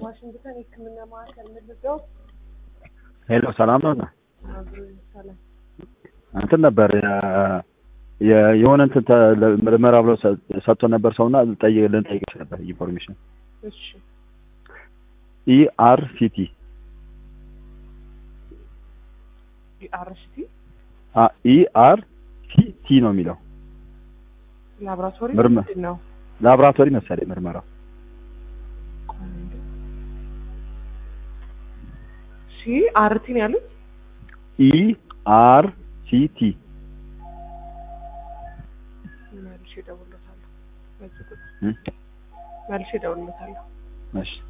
ዋሽንግተን የሕክምና ማዕከል ምልገው ሄሎ ሰላም ነው። ሰላም እንትን ነበር የ- የ- የሆነ እንትን ተ- ለ- ምርመራ ብሎ ሰ- ሰጥቶ ነበር ሰውና ልጠይቅ ልንጠይቅሽ ነበር ኢንፎርሜሽን እሺ ኢአር ሲቲ አርሲቲ ኢአር ሲቲ ነው የሚለው ላብራቶሪ ምርመ- ምንድን ነው? ላቦራቶሪ መሰለኝ ምርመራው ሲ አርቲ ነው ያሉት። ኢአር ሲቲ መልሼ እደውልለታለሁ። በዚህ ቁጥር እ? መልሼ እደውልለታለሁ። እሺ